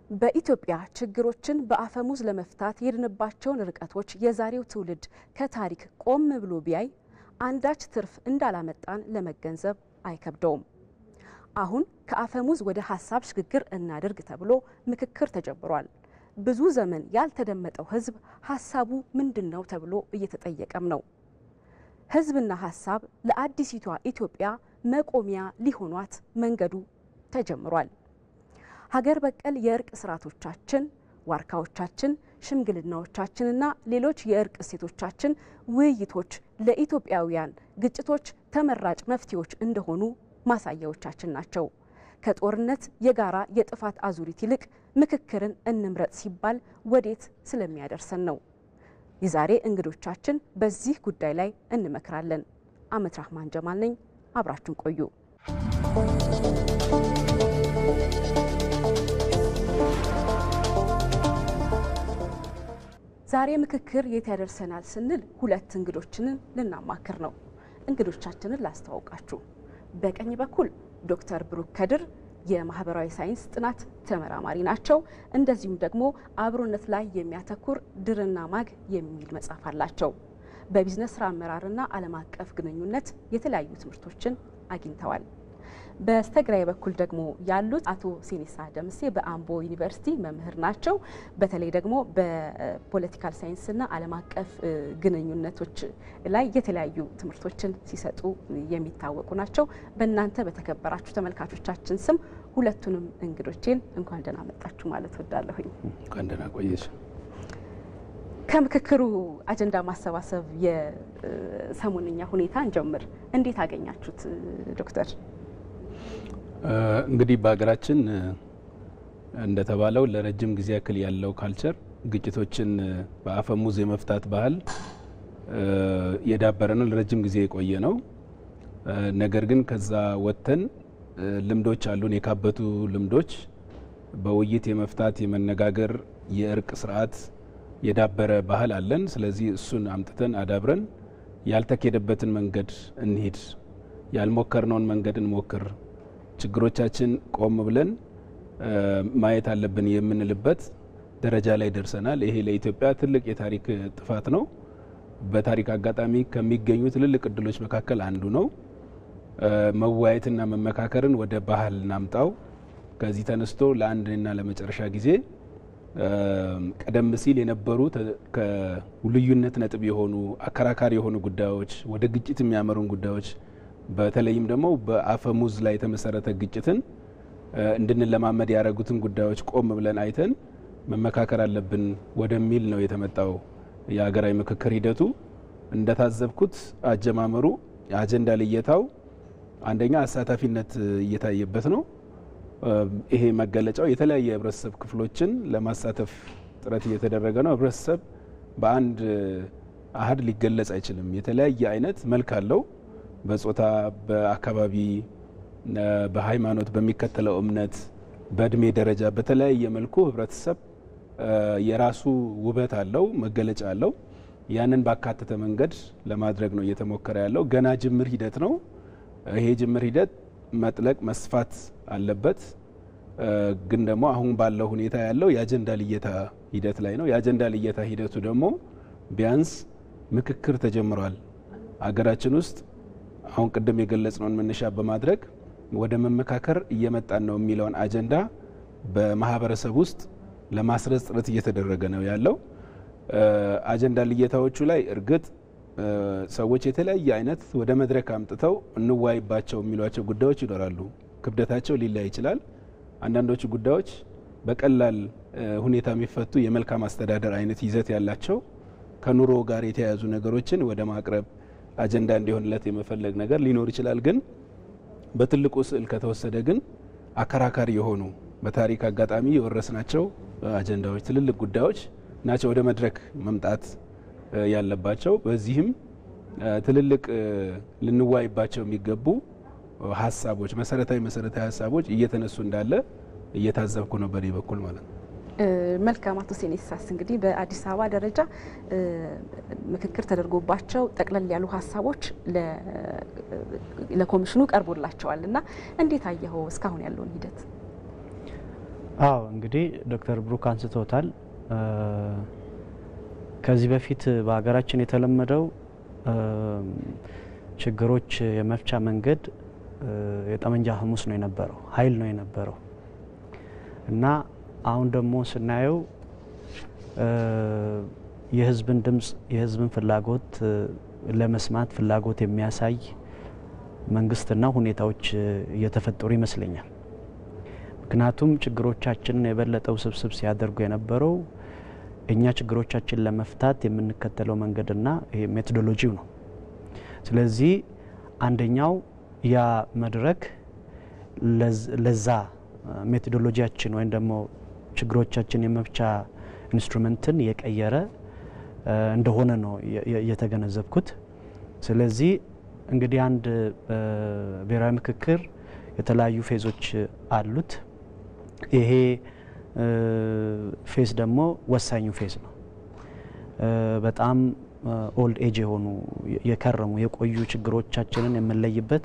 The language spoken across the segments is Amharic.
በኢትዮጵያ ችግሮችን በአፈሙዝ ለመፍታት የሄድንባቸውን ርቀቶች የዛሬው ትውልድ ከታሪክ ቆም ብሎ ቢያይ አንዳች ትርፍ እንዳላመጣን ለመገንዘብ አይከብደውም። አሁን ከአፈሙዝ ወደ ሀሳብ ሽግግር እናድርግ ተብሎ ምክክር ተጀምሯል። ብዙ ዘመን ያልተደመጠው ሕዝብ ሀሳቡ ምንድን ነው ተብሎ እየተጠየቀም ነው። ሕዝብና ሀሳብ ለአዲሲቷ ኢትዮጵያ መቆሚያ ሊሆኗት መንገዱ ተጀምሯል። ሀገር በቀል የእርቅ ስርዓቶቻችን፣ ዋርካዎቻችን፣ ሽምግልናዎቻችንና ሌሎች የእርቅ እሴቶቻችን፣ ውይይቶች ለኢትዮጵያውያን ግጭቶች ተመራጭ መፍትሄዎች እንደሆኑ ማሳያዎቻችን ናቸው። ከጦርነት የጋራ የጥፋት አዙሪት ይልቅ ምክክርን እንምረጥ ሲባል ወዴት ስለሚያደርሰን ነው። የዛሬ እንግዶቻችን በዚህ ጉዳይ ላይ እንመክራለን። አመት ራህማን ጀማል ነኝ። አብራችሁን ቆዩ። ዛሬ ምክክር የት ያደርሰናል ስንል ሁለት እንግዶችንን ልናማክር ነው። እንግዶቻችንን ላስተዋውቃችሁ። በቀኝ በኩል ዶክተር ብሩክ ከድር የማህበራዊ ሳይንስ ጥናት ተመራማሪ ናቸው። እንደዚሁም ደግሞ አብሮነት ላይ የሚያተኩር ድርና ማግ የሚል መጽሐፍ አላቸው። በቢዝነስ ስራ አመራርና ዓለም አቀፍ ግንኙነት የተለያዩ ትምህርቶችን አግኝተዋል። በስተግራይ በኩል ደግሞ ያሉት አቶ ሲኒሳ ደምሴ በአምቦ ዩኒቨርሲቲ መምህር ናቸው። በተለይ ደግሞ በፖለቲካል ሳይንስና ዓለም አቀፍ ግንኙነቶች ላይ የተለያዩ ትምህርቶችን ሲሰጡ የሚታወቁ ናቸው። በእናንተ በተከበራችሁ ተመልካቾቻችን ስም ሁለቱንም እንግዶቼን እንኳን ደህና መጣችሁ ማለት ወዳለሁኝ። እንኳን ደህና ቆየሽ። ከምክክሩ አጀንዳ ማሰባሰብ የሰሞንኛ ሁኔታ እንጀምር። እንዴት አገኛችሁት ዶክተር? እንግዲህ በሀገራችን እንደተባለው ለረጅም ጊዜ ያክል ያለው ካልቸር ግጭቶችን በአፈሙዝ የመፍታት ባህል የዳበረ ነው፣ ለረጅም ጊዜ የቆየ ነው። ነገር ግን ከዛ ወጥተን ልምዶች አሉን፣ የካበቱ ልምዶች በውይይት የመፍታት የመነጋገር የእርቅ ስርዓት የዳበረ ባህል አለን። ስለዚህ እሱን አምጥተን አዳብረን ያልተኬደበትን መንገድ እንሂድ፣ ያልሞከርነውን መንገድ እንሞክር ችግሮቻችን ቆም ብለን ማየት አለብን የምንልበት ደረጃ ላይ ደርሰናል። ይሄ ለኢትዮጵያ ትልቅ የታሪክ ጥፋት ነው። በታሪክ አጋጣሚ ከሚገኙ ትልልቅ እድሎች መካከል አንዱ ነው። መወያየትና መመካከርን ወደ ባህል እናምጣው። ከዚህ ተነስቶ ለአንድና ለመጨረሻ ጊዜ ቀደም ሲል የነበሩ ከልዩነት ነጥብ የሆኑ አከራካሪ የሆኑ ጉዳዮች ወደ ግጭት የሚያመሩን ጉዳዮች በተለይም ደግሞ በአፈሙዝ ላይ የተመሰረተ ግጭትን እንድንለማመድ ያደረጉትን ጉዳዮች ቆም ብለን አይተን መመካከር አለብን ወደሚል ነው የተመጣው የሀገራዊ ምክክር ሂደቱ። እንደታዘብኩት አጀማመሩ የአጀንዳ ልየታው አንደኛ አሳታፊነት እየታየበት ነው። ይሄ መገለጫው የተለያየ የህብረተሰብ ክፍሎችን ለማሳተፍ ጥረት እየተደረገ ነው። ህብረተሰብ በአንድ አሀድ ሊገለጽ አይችልም። የተለያየ አይነት መልክ አለው። በጾታ፣ በአካባቢ፣ በሃይማኖት፣ በሚከተለው እምነት፣ በእድሜ ደረጃ በተለያየ መልኩ ህብረተሰብ የራሱ ውበት አለው፣ መገለጫ አለው። ያንን ባካተተ መንገድ ለማድረግ ነው እየተሞከረ ያለው። ገና ጅምር ሂደት ነው። ይሄ ጅምር ሂደት መጥለቅ መስፋት አለበት። ግን ደግሞ አሁን ባለው ሁኔታ ያለው የአጀንዳ ልየታ ሂደት ላይ ነው። የአጀንዳ ልየታ ሂደቱ ደግሞ ቢያንስ ምክክር ተጀምሯል አገራችን ውስጥ አሁን ቅድም የገለጽነውን መነሻ በማድረግ ወደ መመካከር እየመጣን ነው የሚለውን አጀንዳ በማህበረሰብ ውስጥ ለማስረጽ ጥረት እየተደረገ ነው ያለው። አጀንዳ ልየታዎቹ ላይ እርግጥ ሰዎች የተለያየ አይነት ወደ መድረክ አምጥተው እንዋይባቸው የሚሏቸው ጉዳዮች ይኖራሉ። ክብደታቸው ሊለያይ ይችላል። አንዳንዶቹ ጉዳዮች በቀላል ሁኔታ የሚፈቱ የመልካም አስተዳደር አይነት ይዘት ያላቸው ከኑሮ ጋር የተያያዙ ነገሮችን ወደ ማቅረብ አጀንዳ እንዲሆንለት የመፈለግ ነገር ሊኖር ይችላል። ግን በትልቁ ስዕል ከተወሰደ ግን አከራካሪ የሆኑ በታሪክ አጋጣሚ የወረስናቸው አጀንዳዎች፣ ትልልቅ ጉዳዮች ናቸው ወደ መድረክ መምጣት ያለባቸው። በዚህም ትልልቅ ልንዋይባቸው የሚገቡ ሀሳቦች፣ መሰረታዊ መሰረታዊ ሀሳቦች እየተነሱ እንዳለ እየታዘብኩ ነው በእኔ በኩል ማለት ነው። መልካም አቶ ሴኔሳስ እንግዲህ በአዲስ አበባ ደረጃ ምክክር ተደርጎባቸው ጠቅለል ያሉ ሀሳቦች ለኮሚሽኑ ቀርቦላቸዋል እና እንዴት አየኸው እስካሁን ያለውን ሂደት? አዎ እንግዲህ ዶክተር ብሩክ አንስቶታል። ከዚህ በፊት በሀገራችን የተለመደው ችግሮች የመፍቻ መንገድ የጠመንጃ አፈሙዝ ነው የነበረው፣ ኃይል ነው የነበረው እና አሁን ደግሞ ስናየው የህዝብን ድምፅ የህዝብን ፍላጎት ለመስማት ፍላጎት የሚያሳይ መንግስትና ሁኔታዎች እየተፈጠሩ ይመስለኛል። ምክንያቱም ችግሮቻችንን የበለጠ ውስብስብ ሲያደርጉ የነበረው እኛ ችግሮቻችን ለመፍታት የምንከተለው መንገድና ይሄ ሜቶዶሎጂው ነው። ስለዚህ አንደኛው ያ መድረክ ለዛ ሜቶዶሎጂያችን ወይም ደግሞ ችግሮቻችን የመፍቻ ኢንስትሩመንትን የቀየረ እንደሆነ ነው የተገነዘብኩት። ስለዚህ እንግዲህ አንድ ብሔራዊ ምክክር የተለያዩ ፌዞች አሉት። ይሄ ፌዝ ደግሞ ወሳኙ ፌዝ ነው። በጣም ኦልድ ኤጅ የሆኑ የከረሙ የቆዩ ችግሮቻችንን የምንለይበት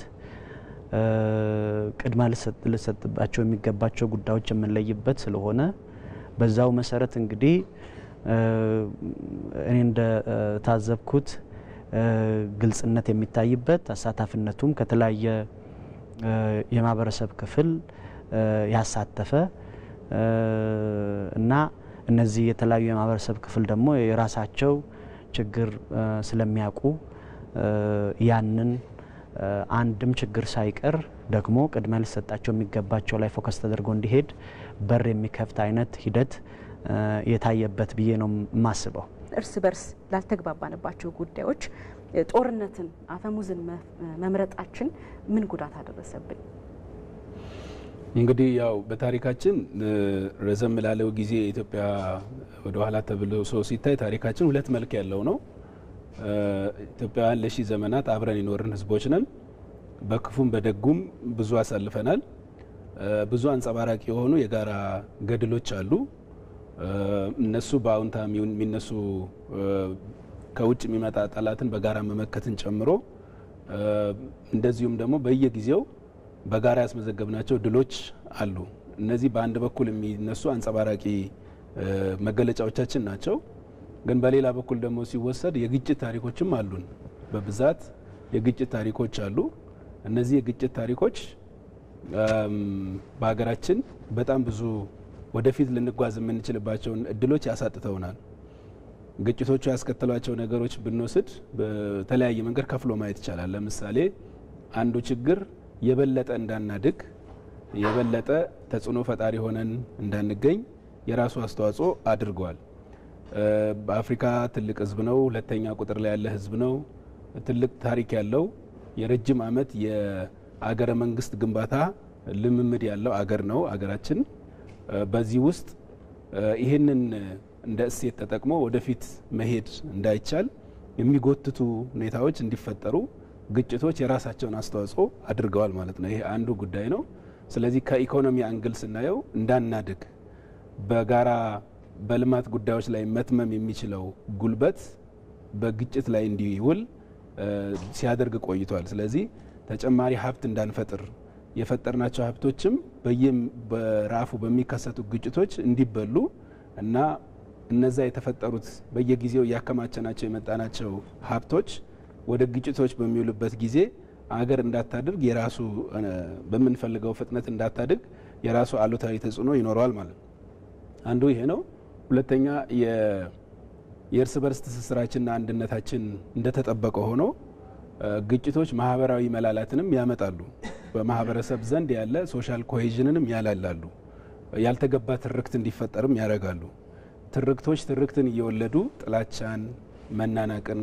ቅድማ ልሰጥባቸው የሚገባቸው ጉዳዮች የምንለይበት ስለሆነ በዛው መሰረት እንግዲህ እኔ እንደታዘብኩት ግልጽነት የሚታይበት አሳታፊነቱም ከተለያየ የማህበረሰብ ክፍል ያሳተፈ እና እነዚህ የተለያዩ የማህበረሰብ ክፍል ደግሞ የራሳቸው ችግር ስለሚያውቁ ያንን አንድም ችግር ሳይቀር ደግሞ ቅድሚያ ሊሰጣቸው የሚገባቸው ላይ ፎከስ ተደርጎ እንዲሄድ በር የሚከፍት አይነት ሂደት የታየበት ብዬ ነው የማስበው። እርስ በርስ ላልተግባባንባቸው ጉዳዮች ጦርነትን፣ አፈሙዝን መምረጣችን ምን ጉዳት አደረሰብን? እንግዲህ ያው በታሪካችን ረዘም ላለው ጊዜ ኢትዮጵያ ወደ ኋላ ተብሎ ሰው ሲታይ ታሪካችን ሁለት መልክ ያለው ነው። ኢትዮጵያውያን ለሺህ ዘመናት አብረን የኖርን ህዝቦች ነን። በክፉም በደጉም ብዙ አሳልፈናል። ብዙ አንጸባራቂ የሆኑ የጋራ ገድሎች አሉ። እነሱ በአዎንታ የሚነሱ ከውጭ የሚመጣ ጠላትን በጋራ መመከትን ጨምሮ እንደዚሁም ደግሞ በየጊዜው በጋራ ያስመዘገብናቸው ድሎች አሉ። እነዚህ በአንድ በኩል የሚነሱ አንጸባራቂ መገለጫዎቻችን ናቸው። ግን በሌላ በኩል ደግሞ ሲወሰድ የግጭት ታሪኮችም አሉን። በብዛት የግጭት ታሪኮች አሉ። እነዚህ የግጭት ታሪኮች በሀገራችን በጣም ብዙ ወደፊት ልንጓዝ የምንችልባቸውን እድሎች ያሳጥተውናል። ግጭቶቹ ያስከተሏቸው ነገሮች ብንወስድ በተለያየ መንገድ ከፍሎ ማየት ይቻላል። ለምሳሌ አንዱ ችግር የበለጠ እንዳናድግ የበለጠ ተጽዕኖ ፈጣሪ ሆነን እንዳንገኝ የራሱ አስተዋጽኦ አድርገዋል። በአፍሪካ ትልቅ ህዝብ ነው። ሁለተኛ ቁጥር ላይ ያለ ህዝብ ነው። ትልቅ ታሪክ ያለው የረጅም ዓመት የአገረ መንግስት ግንባታ ልምምድ ያለው አገር ነው አገራችን። በዚህ ውስጥ ይህንን እንደ እሴት ተጠቅሞ ወደፊት መሄድ እንዳይቻል የሚጎትቱ ሁኔታዎች እንዲፈጠሩ ግጭቶች የራሳቸውን አስተዋጽኦ አድርገዋል ማለት ነው። ይሄ አንዱ ጉዳይ ነው። ስለዚህ ከኢኮኖሚ አንግል ስናየው እንዳናድግ በጋራ በልማት ጉዳዮች ላይ መትመም የሚችለው ጉልበት በግጭት ላይ እንዲውል ሲያደርግ ቆይቷል። ስለዚህ ተጨማሪ ሀብት እንዳንፈጥር የፈጠርናቸው ሀብቶችም በየም በራፉ በሚከሰቱ ግጭቶች እንዲበሉ እና እነዛ የተፈጠሩት በየጊዜው እያከማቸናቸው የመጣናቸው ሀብቶች ወደ ግጭቶች በሚውሉበት ጊዜ አገር እንዳታድግ የራሱ በምንፈልገው ፍጥነት እንዳታድግ የራሱ አሉታዊ ተጽዕኖ ይኖረዋል ማለት ነው። አንዱ ይሄ ነው። ሁለተኛ የእርስ በርስ ትስስራችንና አንድነታችን እንደተጠበቀ ሆኖ ግጭቶች ማህበራዊ መላላትንም ያመጣሉ። በማህበረሰብ ዘንድ ያለ ሶሻል ኮሄዥንንም ያላላሉ። ያልተገባ ትርክት እንዲፈጠርም ያደርጋሉ። ትርክቶች ትርክትን እየወለዱ ጥላቻን፣ መናናቅን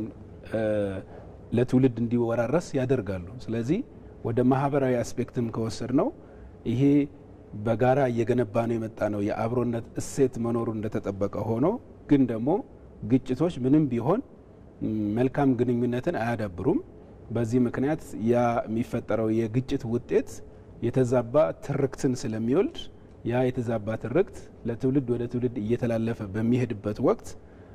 ለትውልድ እንዲወራረስ ያደርጋሉ። ስለዚህ ወደ ማህበራዊ አስፔክትም ከወሰድ ነው ይሄ በጋራ እየገነባ ነው የመጣ ነው የአብሮነት እሴት መኖሩ እንደተጠበቀ ሆኖ ግን ደግሞ ግጭቶች ምንም ቢሆን መልካም ግንኙነትን አያዳብሩም። በዚህ ምክንያት ያ የሚፈጠረው የግጭት ውጤት የተዛባ ትርክትን ስለሚወልድ ያ የተዛባ ትርክት ለትውልድ ወደ ትውልድ እየተላለፈ በሚሄድበት ወቅት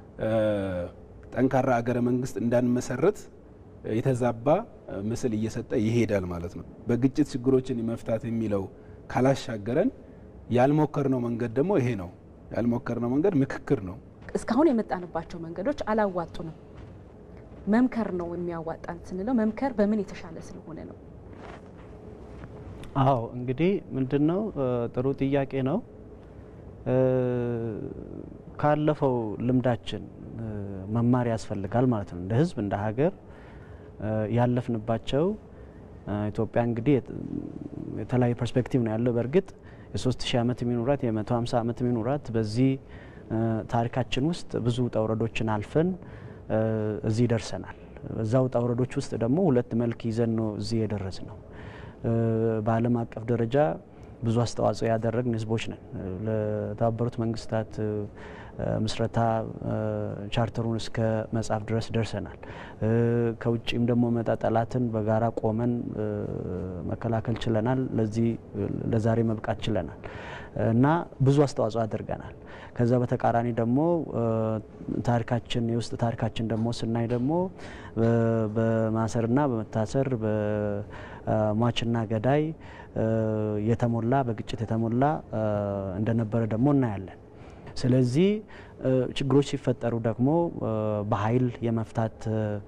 ጠንካራ አገረ መንግስት እንዳንመሰረት የተዛባ ምስል እየሰጠ ይሄዳል ማለት ነው። በግጭት ችግሮችን መፍታት የሚለው ካላሻገረን ያልሞከርነው መንገድ ደግሞ ይሄ ነው። ያልሞከርነው መንገድ ምክክር ነው። እስካሁን የመጣንባቸው መንገዶች አላዋጡንም። መምከር ነው የሚያዋጣን ስንለው መምከር በምን የተሻለ ስለሆነ ነው? አዎ እንግዲህ ምንድን ነው ጥሩ ጥያቄ ነው። ካለፈው ልምዳችን መማር ያስፈልጋል ማለት ነው። እንደ ሕዝብ እንደ ሀገር ያለፍንባቸው ኢትዮጵያ እንግዲህ የተለያዩ ፐርስፔክቲቭ ነው ያለው። በእርግጥ የሶስት ሺህ ዓመት የሚኖራት የመቶ ሀምሳ ዓመት የሚኖራት በዚህ ታሪካችን ውስጥ ብዙ ውጣ ውረዶችን አልፈን እዚህ ደርሰናል። በዛ ውጣ ውረዶች ውስጥ ደግሞ ሁለት መልክ ይዘን ነው እዚህ የደረስ ነው። በዓለም አቀፍ ደረጃ ብዙ አስተዋጽኦ ያደረግን ህዝቦች ነን። ለተባበሩት መንግስታት ምስረታ ቻርተሩን እስከ መጻፍ ድረስ ደርሰናል። ከውጭም ደግሞ መጣ ጠላትን በጋራ ቆመን መከላከል ችለናል። ለዚህ ለዛሬ መብቃት ችለናል እና ብዙ አስተዋጽኦ አድርገናል። ከዛ በተቃራኒ ደግሞ ታሪካችን የውስጥ ታሪካችን ደግሞ ስናይ ደግሞ በማሰርና በመታሰር በሟችና ገዳይ የተሞላ በግጭት የተሞላ እንደነበረ ደግሞ እናያለን። ስለዚህ ችግሮች ሲፈጠሩ ደግሞ በኃይል የመፍታት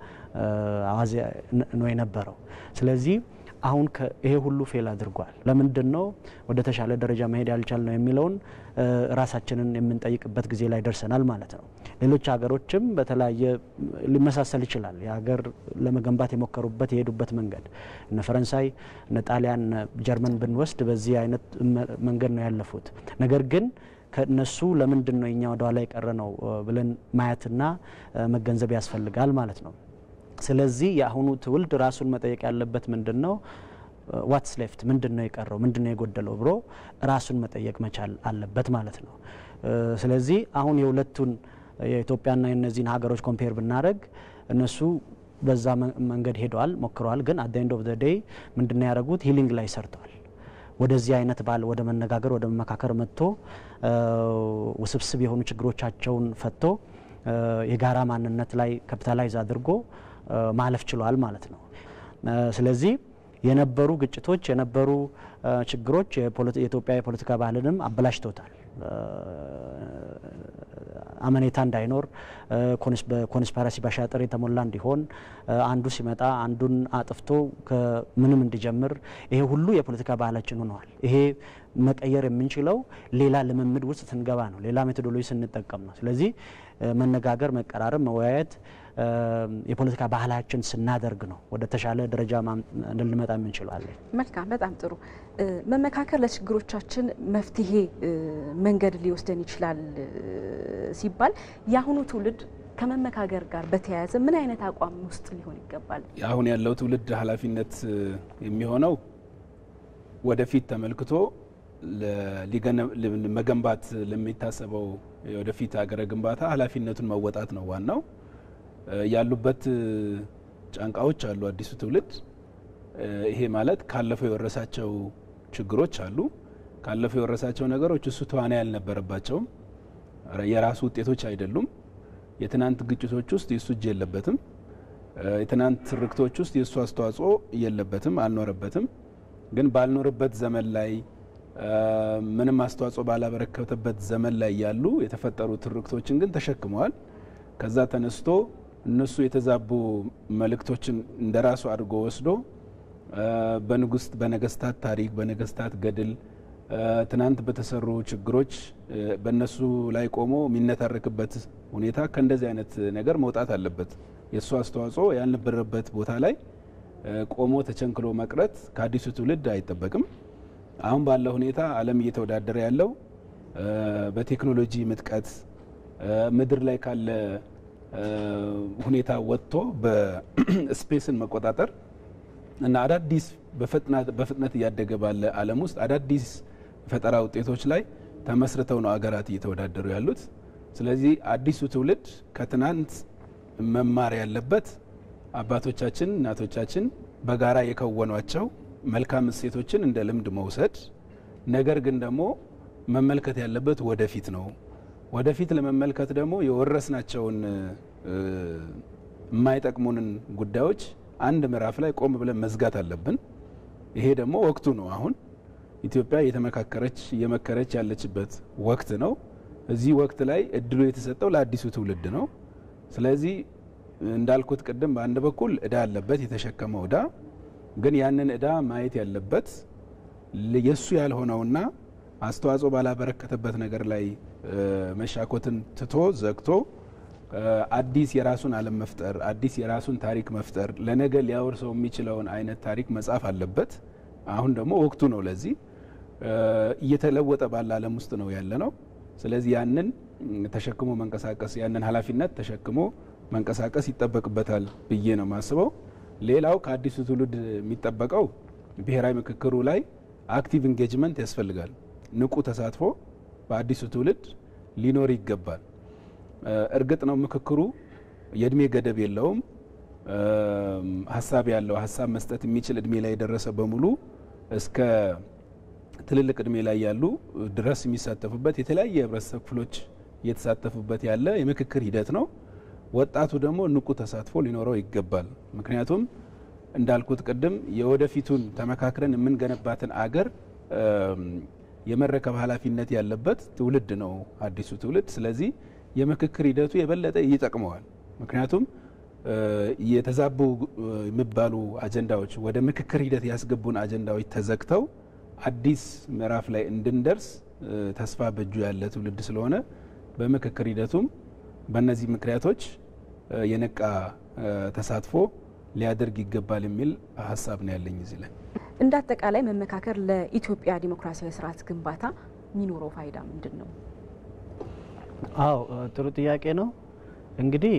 አዋዜ ነው የነበረው። ስለዚህ አሁን ይሄ ሁሉ ፌል አድርጓል። ለምንድን ነው ወደ ተሻለ ደረጃ መሄድ ያልቻል ነው የሚለውን ራሳችንን የምንጠይቅበት ጊዜ ላይ ደርሰናል ማለት ነው። ሌሎች ሀገሮችም በተለያየ ሊመሳሰል ይችላል። የሀገር ለመገንባት የሞከሩበት የሄዱበት መንገድ እነ ፈረንሳይ፣ እነ ጣሊያን፣ እነ ጀርመን ብንወስድ በዚህ አይነት መንገድ ነው ያለፉት። ነገር ግን ከነሱ ለምንድን ነው እኛ ወደ ኋላ የቀረ ነው ብለን ማየትና መገንዘብ ያስፈልጋል ማለት ነው። ስለዚህ የአሁኑ ትውልድ ራሱን መጠየቅ ያለበት ምንድን ነው ዋትስ ሌፍት ምንድን ነው የቀረው ምንድን ነው የጎደለው ብሎ ራሱን መጠየቅ መቻል አለበት ማለት ነው። ስለዚህ አሁን የሁለቱን የኢትዮጵያና የእነዚህን ሀገሮች ኮምፔር ብናደረግ እነሱ በዛ መንገድ ሄደዋል፣ ሞክረዋል። ግን አት ኤንድ ኦፍ ዘ ዴይ ምንድን ነው ያደረጉት ሂሊንግ ላይ ሰርተዋል። ወደዚህ አይነት ባል ወደ መነጋገር ወደ መመካከር መጥቶ ውስብስብ የሆኑ ችግሮቻቸውን ፈቶ የጋራ ማንነት ላይ ካፒታላይዝ አድርጎ ማለፍ ችሏል ማለት ነው። ስለዚህ የነበሩ ግጭቶች የነበሩ ችግሮች የኢትዮጵያ የፖለቲካ ባህልንም አበላሽተውታል። አመኔታ እንዳይኖር በኮንስፓራሲ በሻጥር የተሞላ እንዲሆን አንዱ ሲመጣ አንዱን አጥፍቶ ከምንም እንዲጀምር ይሄ ሁሉ የፖለቲካ ባህላችን ሆነዋል። ይሄ መቀየር የምንችለው ሌላ ልምምድ ውስጥ ስንገባ ነው። ሌላ ሜቶዶሎጂ ስንጠቀም ነው። ስለዚህ መነጋገር፣ መቀራረብ፣ መወያየት የፖለቲካ ባህላችን ስናደርግ ነው ወደ ተሻለ ደረጃ ልንመጣ የምንችለዋለን። መልካም፣ በጣም ጥሩ። መመካከር ለችግሮቻችን መፍትሄ መንገድ ሊወስደን ይችላል ሲባል የአሁኑ ትውልድ ከመመካከር ጋር በተያያዘ ምን አይነት አቋም ውስጥ ሊሆን ይገባል? አሁን ያለው ትውልድ ኃላፊነት የሚሆነው ወደፊት ተመልክቶ መገንባት ለሚታሰበው ወደፊት ሀገረ ግንባታ ኃላፊነቱን መወጣት ነው ዋናው። ያሉበት ጫንቃዎች አሉ። አዲሱ ትውልድ ይሄ ማለት ካለፈው የወረሳቸው ችግሮች አሉ። ካለፈው የወረሳቸው ነገሮች እሱ ተዋናይ አልነበረባቸውም። የራሱ ውጤቶች አይደሉም። የትናንት ግጭቶች ውስጥ የእሱ እጅ የለበትም። የትናንት ትርክቶች ውስጥ የእሱ አስተዋጽኦ የለበትም፣ አልኖረበትም። ግን ባልኖርበት ዘመን ላይ ምንም አስተዋጽኦ ባላበረከተበት ዘመን ላይ ያሉ የተፈጠሩ ትርክቶችን ግን ተሸክመዋል። ከዛ ተነስቶ እነሱ የተዛቡ መልእክቶችን እንደ ራሱ አድርጎ ወስዶ በንጉስ በነገስታት ታሪክ በነገስታት ገድል ትናንት በተሰሩ ችግሮች በእነሱ ላይ ቆሞ የሚነታረክበት ሁኔታ ከእንደዚህ አይነት ነገር መውጣት አለበት። የእሱ አስተዋጽኦ ያልነበረበት ቦታ ላይ ቆሞ ተቸንክሎ መቅረት ከአዲሱ ትውልድ አይጠበቅም። አሁን ባለው ሁኔታ ዓለም እየተወዳደረ ያለው በቴክኖሎጂ ምጥቀት ምድር ላይ ካለ ሁኔታ ወጥቶ በስፔስን መቆጣጠር እና አዳዲስ በፍጥነት እያደገ ባለ ዓለም ውስጥ አዳዲስ ፈጠራ ውጤቶች ላይ ተመስርተው ነው አገራት እየተወዳደሩ ያሉት። ስለዚህ አዲሱ ትውልድ ከትናንት መማር ያለበት አባቶቻችን፣ እናቶቻችን በጋራ የከወኗቸው መልካም እሴቶችን እንደ ልምድ መውሰድ፣ ነገር ግን ደግሞ መመልከት ያለበት ወደፊት ነው። ወደፊት ለመመልከት ደግሞ የወረስናቸውን የማይጠቅሙንን ጉዳዮች አንድ ምዕራፍ ላይ ቆም ብለን መዝጋት አለብን። ይሄ ደግሞ ወቅቱ ነው። አሁን ኢትዮጵያ እየተመካከረች እየመከረች ያለችበት ወቅት ነው። እዚህ ወቅት ላይ እድሉ የተሰጠው ለአዲሱ ትውልድ ነው። ስለዚህ እንዳልኩት ቅድም በአንድ በኩል እዳ አለበት የተሸከመው እዳ ግን ያንን እዳ ማየት ያለበት የእሱ ያልሆነውና አስተዋጽኦ ባላበረከተበት ነገር ላይ መሻኮትን ትቶ ዘግቶ አዲስ የራሱን ዓለም መፍጠር አዲስ የራሱን ታሪክ መፍጠር ለነገ ሊያወርሰው የሚችለውን አይነት ታሪክ መጻፍ አለበት። አሁን ደግሞ ወቅቱ ነው። ለዚህ እየተለወጠ ባለ ዓለም ውስጥ ነው ያለ ነው። ስለዚህ ያንን ተሸክሞ መንቀሳቀስ ያንን ኃላፊነት ተሸክሞ መንቀሳቀስ ይጠበቅበታል ብዬ ነው የማስበው። ሌላው ከአዲሱ ትውልድ የሚጠበቀው ብሔራዊ ምክክሩ ላይ አክቲቭ ኢንጌጅመንት ያስፈልጋል። ንቁ ተሳትፎ በአዲሱ ትውልድ ሊኖር ይገባል። እርግጥ ነው ምክክሩ የእድሜ ገደብ የለውም። ሀሳብ ያለው ሀሳብ መስጠት የሚችል እድሜ ላይ የደረሰ በሙሉ እስከ ትልልቅ እድሜ ላይ ያሉ ድረስ የሚሳተፉበት የተለያየ የህብረተሰብ ክፍሎች እየተሳተፉበት ያለ የምክክር ሂደት ነው። ወጣቱ ደግሞ ንቁ ተሳትፎ ሊኖረው ይገባል። ምክንያቱም እንዳልኩት ቅድም የወደፊቱን ተመካክረን የምንገነባትን አገር የመረከብ ኃላፊነት ያለበት ትውልድ ነው አዲሱ ትውልድ። ስለዚህ የምክክር ሂደቱ የበለጠ ይጠቅመዋል። ምክንያቱም የተዛቡ የሚባሉ አጀንዳዎች ወደ ምክክር ሂደት ያስገቡን አጀንዳዎች ተዘግተው አዲስ ምዕራፍ ላይ እንድንደርስ ተስፋ በእጁ ያለ ትውልድ ስለሆነ በምክክር ሂደቱም በእነዚህ ምክንያቶች የነቃ ተሳትፎ ሊያደርግ ይገባል የሚል ሀሳብ ነው ያለኝ እዚህ ላይ። እንደ አጠቃላይ መመካከር ለኢትዮጵያ ዲሞክራሲያዊ ስርዓት ግንባታ የሚኖረው ፋይዳ ምንድን ነው? አዎ ጥሩ ጥያቄ ነው። እንግዲህ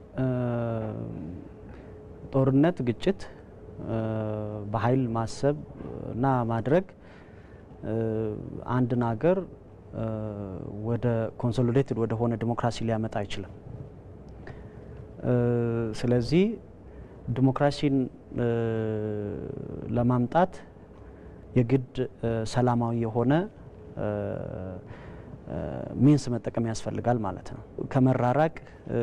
ጦርነት፣ ግጭት፣ በኃይል ማሰብ እና ማድረግ አንድን ሀገር ወደ ኮንሶሊዴትድ ወደ ሆነ ዲሞክራሲ ሊያመጣ አይችልም። ስለዚህ ዲሞክራሲን ለማምጣት የግድ ሰላማዊ የሆነ ሚንስ መጠቀም ያስፈልጋል ማለት ነው። ከመራራቅ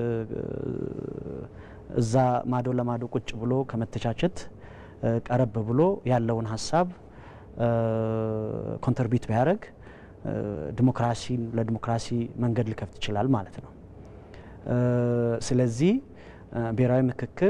እዛ ማዶ ለማዶ ቁጭ ብሎ ከመተቻቸት ቀረብ ብሎ ያለውን ሀሳብ ኮንትሪቢዩት ቢያደርግ ዲሞክራሲን ለዲሞክራሲ መንገድ ሊከፍት ይችላል ማለት ነው። ስለዚህ ብሔራዊ ምክክር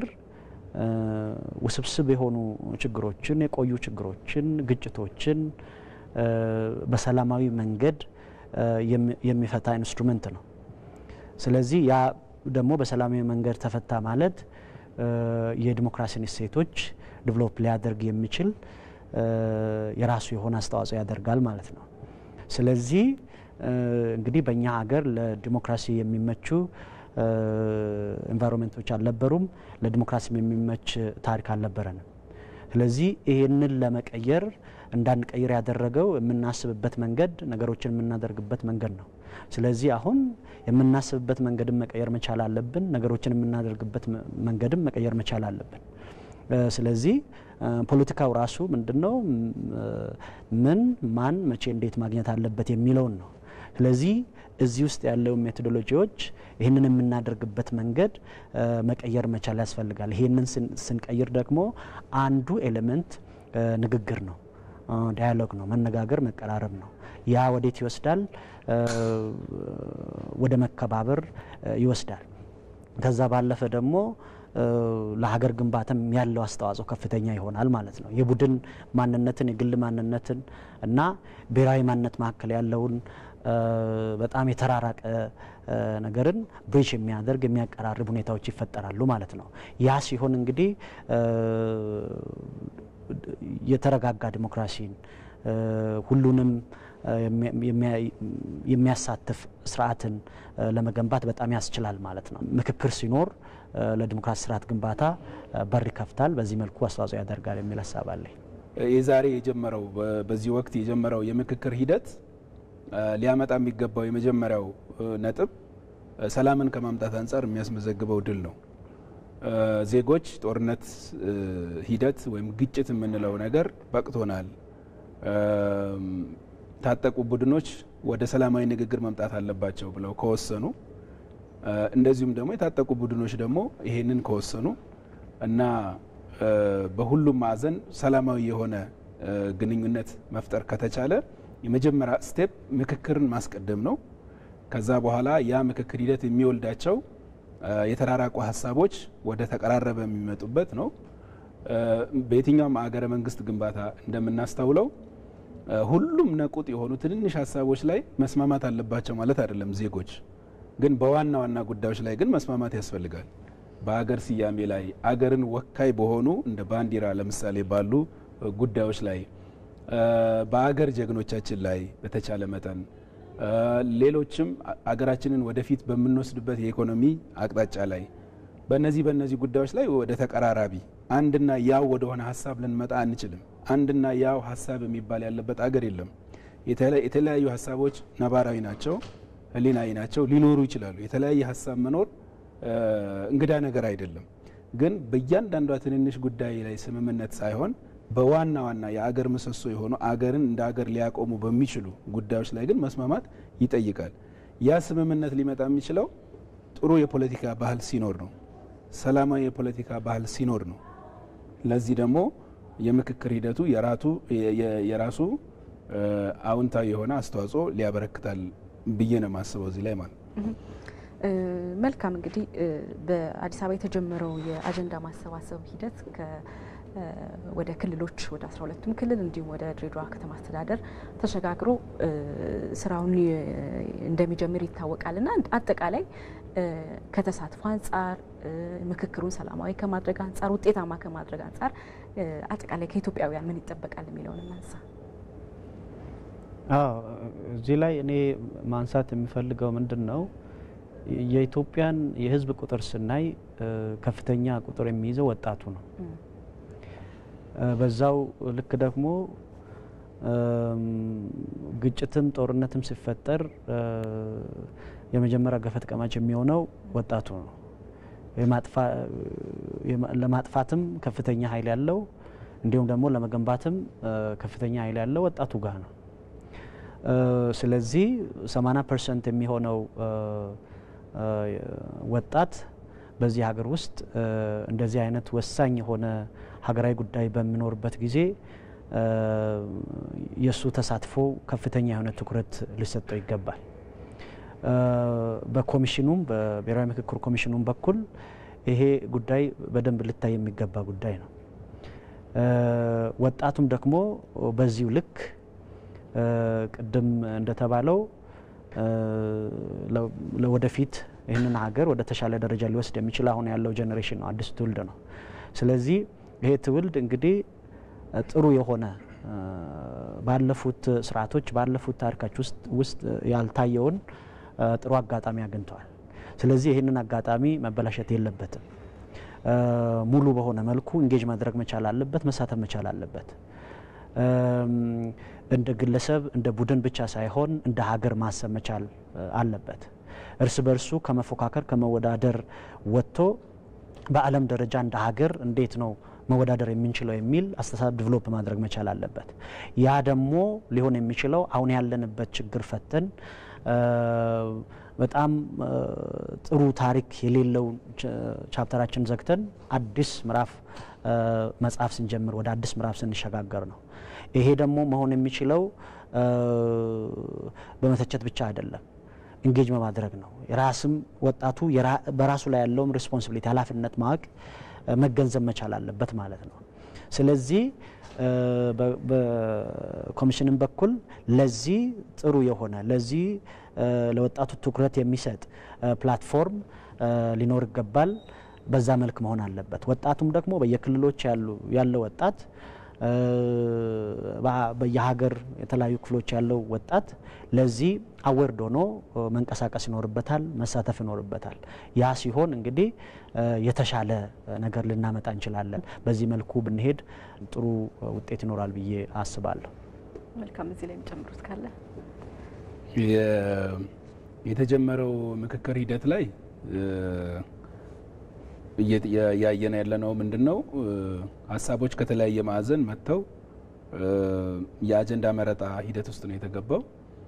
ውስብስብ የሆኑ ችግሮችን፣ የቆዩ ችግሮችን፣ ግጭቶችን በሰላማዊ መንገድ የሚፈታ ኢንስትሩመንት ነው። ስለዚህ ያ ደግሞ በሰላማዊ መንገድ ተፈታ ማለት የዲሞክራሲን እሴቶች ዲቨሎፕ ሊያደርግ የሚችል የራሱ የሆነ አስተዋጽኦ ያደርጋል ማለት ነው። ስለዚህ እንግዲህ በእኛ ሀገር ለዲሞክራሲ የሚመቹ ኤንቫይሮንመንቶች አልነበሩም። ለዲሞክራሲ የሚመች ታሪክ አልነበረንም። ስለዚህ ይህንን ለመቀየር እንዳንቀይር ያደረገው የምናስብበት መንገድ፣ ነገሮችን የምናደርግበት መንገድ ነው። ስለዚህ አሁን የምናስብበት መንገድም መቀየር መቻል አለብን። ነገሮችን የምናደርግበት መንገድም መቀየር መቻል አለብን። ስለዚህ ፖለቲካው ራሱ ምንድን ነው፣ ምን ማን መቼ እንዴት ማግኘት አለበት የሚለውን ነው። ስለዚህ እዚህ ውስጥ ያለው ሜቶዶሎጂዎች ይህንን የምናደርግበት መንገድ መቀየር መቻል ያስፈልጋል። ይህንን ስንቀይር ደግሞ አንዱ ኤሌመንት ንግግር ነው፣ ዳያሎግ ነው፣ መነጋገር፣ መቀራረብ ነው። ያ ወዴት ይወስዳል? ወደ መከባበር ይወስዳል። ከዛ ባለፈ ደግሞ ለሀገር ግንባታም ያለው አስተዋጽኦ ከፍተኛ ይሆናል ማለት ነው። የቡድን ማንነትን፣ የግል ማንነትን እና ብሔራዊ ማንነት መካከል ያለውን በጣም የተራራቀ ነገርን ብሪጅ የሚያደርግ የሚያቀራርብ ሁኔታዎች ይፈጠራሉ ማለት ነው። ያ ሲሆን እንግዲህ የተረጋጋ ዲሞክራሲን ሁሉንም የሚያሳትፍ ስርዓትን ለመገንባት በጣም ያስችላል ማለት ነው። ምክክር ሲኖር ለዲሞክራሲ ስርዓት ግንባታ በር ይከፍታል፣ በዚህ መልኩ አስተዋጽኦ ያደርጋል የሚል ሀሳብ አለኝ። የዛሬ የጀመረው በዚህ ወቅት የጀመረው የምክክር ሂደት ሊያመጣ የሚገባው የመጀመሪያው ነጥብ ሰላምን ከማምጣት አንጻር የሚያስመዘግበው ድል ነው። ዜጎች ጦርነት ሂደት ወይም ግጭት የምንለው ነገር በቅቶናል፣ ታጠቁ ቡድኖች ወደ ሰላማዊ ንግግር መምጣት አለባቸው ብለው ከወሰኑ እንደዚሁም ደግሞ የታጠቁ ቡድኖች ደግሞ ይሄንን ከወሰኑ እና በሁሉም ማዕዘን ሰላማዊ የሆነ ግንኙነት መፍጠር ከተቻለ የመጀመሪያ ስቴፕ ምክክርን ማስቀደም ነው። ከዛ በኋላ ያ ምክክር ሂደት የሚወልዳቸው የተራራቁ ሀሳቦች ወደ ተቀራረበ የሚመጡበት ነው። በየትኛውም አገረ መንግስት ግንባታ እንደምናስተውለው ሁሉም ነቁጥ የሆኑ ትንንሽ ሀሳቦች ላይ መስማማት አለባቸው ማለት አይደለም። ዜጎች ግን በዋና ዋና ጉዳዮች ላይ ግን መስማማት ያስፈልጋል። በአገር ስያሜ ላይ አገርን ወካይ በሆኑ እንደ ባንዲራ ለምሳሌ ባሉ ጉዳዮች ላይ በአገር ጀግኖቻችን ላይ በተቻለ መጠን ሌሎችም አገራችንን ወደፊት በምንወስድበት የኢኮኖሚ አቅጣጫ ላይ በእነዚህ በእነዚህ ጉዳዮች ላይ ወደ ተቀራራቢ አንድና ያው ወደሆነ ሀሳብ ልንመጣ አንችልም። አንድና ያው ሀሳብ የሚባል ያለበት አገር የለም። የተለያዩ ሀሳቦች ነባራዊ ናቸው፣ ህሊናዊ ናቸው፣ ሊኖሩ ይችላሉ። የተለያየ ሀሳብ መኖር እንግዳ ነገር አይደለም። ግን በእያንዳንዷ ትንንሽ ጉዳይ ላይ ስምምነት ሳይሆን በዋና ዋና የአገር ምሰሶ የሆኑ አገርን እንደ አገር ሊያቆሙ በሚችሉ ጉዳዮች ላይ ግን መስማማት ይጠይቃል። ያ ስምምነት ሊመጣ የሚችለው ጥሩ የፖለቲካ ባህል ሲኖር ነው። ሰላማዊ የፖለቲካ ባህል ሲኖር ነው። ለዚህ ደግሞ የምክክር ሂደቱ የራሱ አዎንታዊ የሆነ አስተዋጽኦ ሊያበረክታል ብዬ ነው የማስበው እዚህ ላይ ማለት ነው። መልካም እንግዲህ በአዲስ አበባ የተጀመረው የአጀንዳ ማሰባሰብ ሂደት ወደ ክልሎች ወደ አስራ ሁለቱም ክልል እንዲሁም ወደ ድሬዳዋ ከተማ አስተዳደር ተሸጋግሮ ስራውን እንደሚጀምር ይታወቃል እና አጠቃላይ ከተሳትፎ አንጻር ምክክሩን ሰላማዊ ከማድረግ አንጻር ውጤታማ ከማድረግ አንጻር አጠቃላይ ከኢትዮጵያውያን ምን ይጠበቃል የሚለውን እናንሳ። አዎ እዚህ ላይ እኔ ማንሳት የሚፈልገው ምንድን ነው የኢትዮጵያን የሕዝብ ቁጥር ስናይ ከፍተኛ ቁጥር የሚይዘው ወጣቱ ነው። በዛው ልክ ደግሞ ግጭትም ጦርነትም ሲፈጠር የመጀመሪያ ገፈት ቀማች የሚሆነው ወጣቱ ነው። ለማጥፋትም ከፍተኛ ኃይል ያለው እንዲሁም ደግሞ ለመገንባትም ከፍተኛ ኃይል ያለው ወጣቱ ጋር ነው። ስለዚህ 80 ፐርሰንት የሚሆነው ወጣት በዚህ ሀገር ውስጥ እንደዚህ አይነት ወሳኝ የሆነ ሀገራዊ ጉዳይ በሚኖርበት ጊዜ የእሱ ተሳትፎ ከፍተኛ የሆነ ትኩረት ሊሰጠው ይገባል። በኮሚሽኑም በብሔራዊ ምክክር ኮሚሽኑም በኩል ይሄ ጉዳይ በደንብ ልታይ የሚገባ ጉዳይ ነው። ወጣቱም ደግሞ በዚሁ ልክ ቅድም እንደተባለው ለወደፊት ይህንን ሀገር ወደ ተሻለ ደረጃ ሊወስድ የሚችል አሁን ያለው ጄኔሬሽን ነው፣ አዲስ ትውልድ ነው። ስለዚህ ይሄ ትውልድ እንግዲህ ጥሩ የሆነ ባለፉት ስርዓቶች ባለፉት ታሪካች ውስጥ ያልታየውን ጥሩ አጋጣሚ አግኝተዋል። ስለዚህ ይህንን አጋጣሚ መበላሸት የለበትም። ሙሉ በሆነ መልኩ እንጌጅ ማድረግ መቻል አለበት፣ መሳተፍ መቻል አለበት። እንደ ግለሰብ እንደ ቡድን ብቻ ሳይሆን እንደ ሀገር ማሰብ መቻል አለበት። እርስ በርሱ ከመፎካከር ከመወዳደር ወጥቶ በዓለም ደረጃ እንደ ሀገር እንዴት ነው መወዳደር የምንችለው የሚል አስተሳሰብ ዲቨሎፕ ማድረግ መቻል አለበት። ያ ደግሞ ሊሆን የሚችለው አሁን ያለንበት ችግር ፈተን በጣም ጥሩ ታሪክ የሌለው ቻፕተራችን ዘግተን አዲስ ምዕራፍ መጽሐፍ ስንጀምር ወደ አዲስ ምዕራፍ ስንሸጋገር ነው። ይሄ ደግሞ መሆን የሚችለው በመተቸት ብቻ አይደለም፣ እንጌጅ በማድረግ ነው። የራስም ወጣቱ በራሱ ላይ ያለውም ሪስፖንሲቢሊቲ ኃላፊነት ማወቅ መገንዘብ መቻል አለበት ማለት ነው። ስለዚህ በኮሚሽንም በኩል ለዚህ ጥሩ የሆነ ለዚህ ለወጣቱ ትኩረት የሚሰጥ ፕላትፎርም ሊኖር ይገባል። በዛ መልክ መሆን አለበት። ወጣቱም ደግሞ በየክልሎች ያለው ወጣት በየሀገር የተለያዩ ክፍሎች ያለው ወጣት ለዚህ አዌርድ ሆኖ መንቀሳቀስ ይኖርበታል፣ መሳተፍ ይኖርበታል። ያ ሲሆን እንግዲህ የተሻለ ነገር ልናመጣ እንችላለን። በዚህ መልኩ ብንሄድ ጥሩ ውጤት ይኖራል ብዬ አስባለሁ። መልካም። እዚህ ላይ የሚጨምሩት ካለ የተጀመረው ምክክር ሂደት ላይ እያየን ያለነው ምንድን ነው? ሀሳቦች ከተለያየ ማዕዘን መጥተው የአጀንዳ መረጣ ሂደት ውስጥ ነው የተገባው።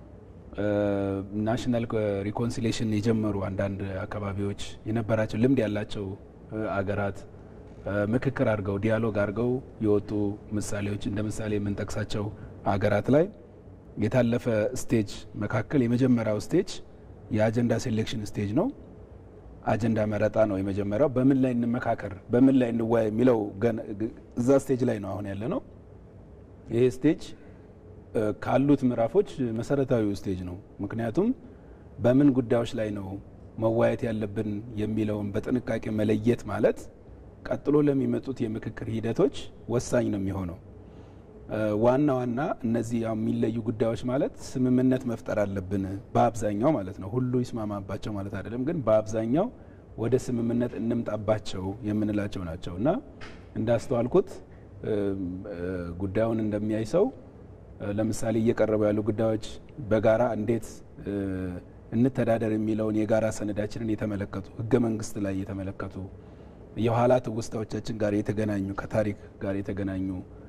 ናሽናል ሪኮንሲሌሽን የጀመሩ አንዳንድ አካባቢዎች የነበራቸው ልምድ ያላቸው አገራት ምክክር አድርገው ዲያሎግ አድርገው የወጡ ምሳሌዎች እንደ ምሳሌ የምንጠቅሳቸው ሀገራት ላይ የታለፈ ስቴጅ መካከል የመጀመሪያው ስቴጅ የአጀንዳ ሴሌክሽን ስቴጅ ነው። አጀንዳ መረጣ ነው የመጀመሪያው። በምን ላይ እንመካከር፣ በምን ላይ እንወያይ የሚለው እዛ ስቴጅ ላይ ነው አሁን ያለ ነው። ይሄ ስቴጅ ካሉት ምዕራፎች መሰረታዊው ስቴጅ ነው። ምክንያቱም በምን ጉዳዮች ላይ ነው መወያየት ያለብን የሚለውን በጥንቃቄ መለየት ማለት ቀጥሎ ለሚመጡት የምክክር ሂደቶች ወሳኝ ነው የሚሆነው። ዋና ዋና እነዚህ ያው የሚለዩ ጉዳዮች ማለት ስምምነት መፍጠር አለብን በአብዛኛው ማለት ነው። ሁሉ ይስማማባቸው ማለት አይደለም፣ ግን በአብዛኛው ወደ ስምምነት እንምጣባቸው የምንላቸው ናቸው እና እንዳስተዋልኩት ጉዳዩን እንደሚያይ ሰው ለምሳሌ እየቀረቡ ያሉ ጉዳዮች በጋራ እንዴት እንተዳደር የሚለውን የጋራ ሰነዳችንን የተመለከቱ ህገ መንግስት ላይ የተመለከቱ የኋላ ትውስታዎቻችን ጋር የተገናኙ ከታሪክ ጋር የተገናኙ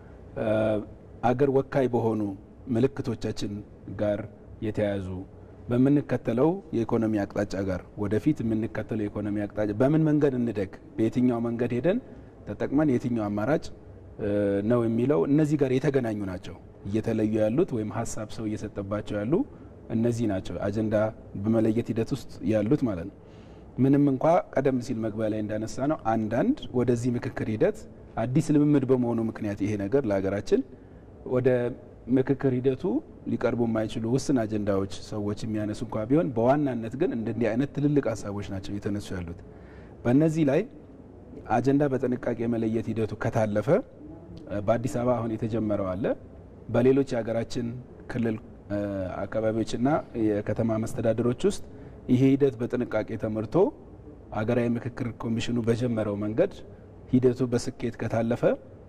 አገር ወካይ በሆኑ ምልክቶቻችን ጋር የተያያዙ በምንከተለው የኢኮኖሚ አቅጣጫ ጋር ወደፊት የምንከተለው የኢኮኖሚ አቅጣጫ በምን መንገድ እንደግ፣ በየትኛው መንገድ ሄደን ተጠቅመን የትኛው አማራጭ ነው የሚለው እነዚህ ጋር የተገናኙ ናቸው። እየተለዩ ያሉት ወይም ሀሳብ ሰው እየሰጠባቸው ያሉ እነዚህ ናቸው። አጀንዳ በመለየት ሂደት ውስጥ ያሉት ማለት ነው። ምንም እንኳ ቀደም ሲል መግቢያ ላይ እንዳነሳ ነው አንዳንድ ወደዚህ ምክክር ሂደት አዲስ ልምምድ በመሆኑ ምክንያት ይሄ ነገር ለሀገራችን ወደ ምክክር ሂደቱ ሊቀርቡ የማይችሉ ውስን አጀንዳዎች ሰዎች የሚያነሱ እንኳ ቢሆን በዋናነት ግን እንደዚህ አይነት ትልልቅ ሀሳቦች ናቸው እየተነሱ ያሉት። በእነዚህ ላይ አጀንዳ በጥንቃቄ የመለየት ሂደቱ ከታለፈ በአዲስ አበባ አሁን የተጀመረው አለ። በሌሎች የሀገራችን ክልል አካባቢዎችና የከተማ መስተዳደሮች ውስጥ ይሄ ሂደት በጥንቃቄ ተመርቶ ሀገራዊ ምክክር ኮሚሽኑ በጀመረው መንገድ ሂደቱ በስኬት ከታለፈ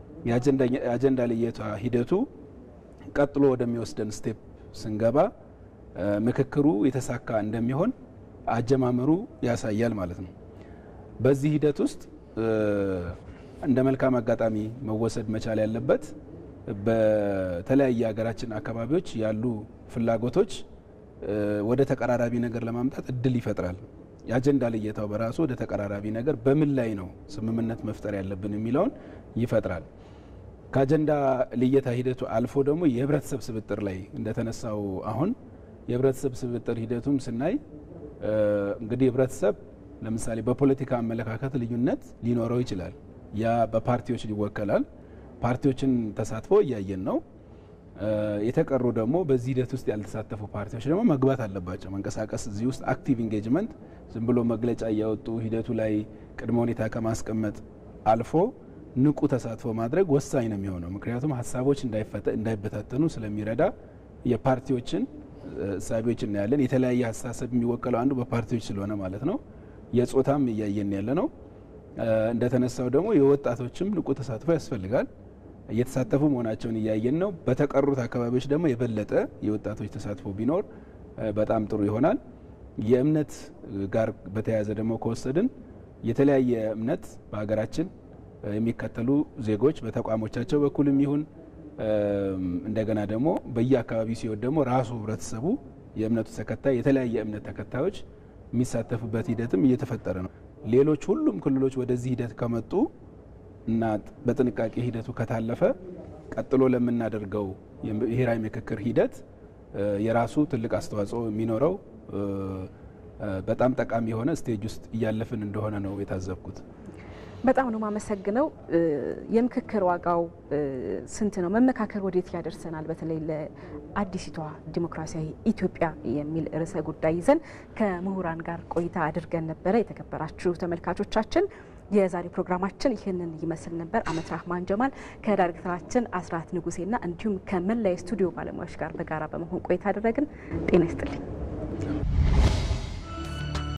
የአጀንዳ ልየታ ሂደቱ ቀጥሎ ወደሚወስደን ስቴፕ ስንገባ ምክክሩ የተሳካ እንደሚሆን አጀማመሩ ያሳያል ማለት ነው። በዚህ ሂደት ውስጥ እንደ መልካም አጋጣሚ መወሰድ መቻል ያለበት በተለያየ ሀገራችን አካባቢዎች ያሉ ፍላጎቶች ወደ ተቀራራቢ ነገር ለማምጣት እድል ይፈጥራል። የአጀንዳ ልየታው በራሱ ወደ ተቀራራቢ ነገር በምን ላይ ነው ስምምነት መፍጠር ያለብን የሚለውን ይፈጥራል። ከአጀንዳ ልየታ ሂደቱ አልፎ ደግሞ የህብረተሰብ ስብጥር ላይ እንደተነሳው አሁን የህብረተሰብ ስብጥር ሂደቱም ስናይ እንግዲህ ህብረተሰብ ለምሳሌ በፖለቲካ አመለካከት ልዩነት ሊኖረው ይችላል። ያ በፓርቲዎች ይወከላል። ፓርቲዎችን ተሳትፎ እያየን ነው። የተቀሩ ደግሞ በዚህ ሂደት ውስጥ ያልተሳተፉ ፓርቲዎች ደግሞ መግባት አለባቸው፣ መንቀሳቀስ እዚህ ውስጥ አክቲቭ ኢንጌጅመንት ዝም ብሎ መግለጫ እያወጡ ሂደቱ ላይ ቅድመ ሁኔታ ከማስቀመጥ አልፎ ንቁ ተሳትፎ ማድረግ ወሳኝ ነው የሚሆነው። ምክንያቱም ሀሳቦች እንዳይበታተኑ ስለሚረዳ የፓርቲዎችን እሳቤዎች እናያለን። የተለያየ አስተሳሰብ የሚወከለው አንዱ በፓርቲዎች ስለሆነ ማለት ነው። የጾታም እያየን ያለ ነው። እንደተነሳው ደግሞ የወጣቶችም ንቁ ተሳትፎ ያስፈልጋል። እየተሳተፉ መሆናቸውን እያየን ነው። በተቀሩት አካባቢዎች ደግሞ የበለጠ የወጣቶች ተሳትፎ ቢኖር በጣም ጥሩ ይሆናል። የእምነት ጋር በተያያዘ ደግሞ ከወሰድን የተለያየ እምነት በሀገራችን የሚከተሉ ዜጎች በተቋሞቻቸው በኩልም ይሁን እንደገና ደግሞ በየአካባቢው ሲሆን ደግሞ ራሱ ህብረተሰቡ የእምነቱ ተከታይ የተለያየ እምነት ተከታዮች የሚሳተፉበት ሂደትም እየተፈጠረ ነው። ሌሎች ሁሉም ክልሎች ወደዚህ ሂደት ከመጡ እና በጥንቃቄ ሂደቱ ከታለፈ ቀጥሎ ለምናደርገው የብሔራዊ ምክክር ሂደት የራሱ ትልቅ አስተዋጽኦ የሚኖረው በጣም ጠቃሚ የሆነ ስቴጅ ውስጥ እያለፍን እንደሆነ ነው የታዘብኩት። በጣም ነው የማመሰግነው። የምክክር ዋጋው ስንት ነው? መመካከር ወዴት ያደርሰናል? በተለይ ለአዲሲቷ ዲሞክራሲያዊ ኢትዮጵያ የሚል ርዕሰ ጉዳይ ይዘን ከምሁራን ጋር ቆይታ አድርገን ነበረ። የተከበራችሁ ተመልካቾቻችን የዛሬ ፕሮግራማችን ይህንን ይመስል ነበር። አመት ራህማን ጀማል ከዳይሬክተራችን አስራት ንጉሴና እንዲሁም ከመላ የስቱዲዮ ባለሙያዎች ጋር በጋራ በመሆን ቆይታ አደረግን። ጤና ይስጥልኝ።